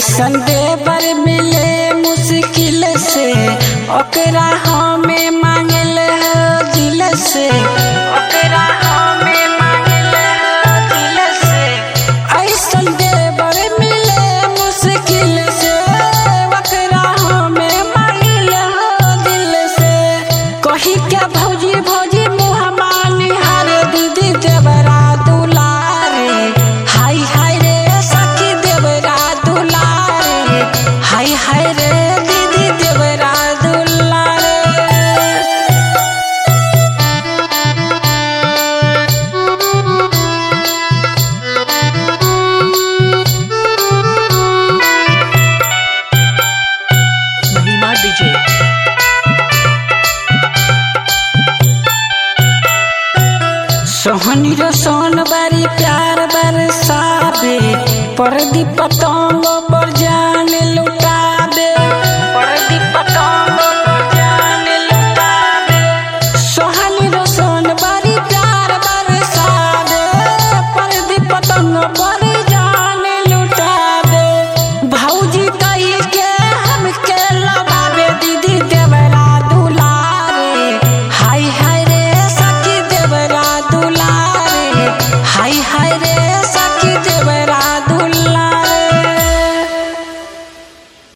ऐसन देवर मिले मुश्किल से ओकरा हमें मांगल हो दिल से ओकरा हमें मांगल हो दिल से ऐसन देवर मिले मुश्किल से ओकरा हमें मांगल हो दिल से कही क्या भौजी भौजी मुँह मानी हर दीदी देवरा दुलारे हाय हाय रे सखी देवरा दुलारे हाय हाय रे दीदी देवरा दुलारे महिमा डीजे सोहनी रो सोन बारी प्यार बरसावे परदी पतंग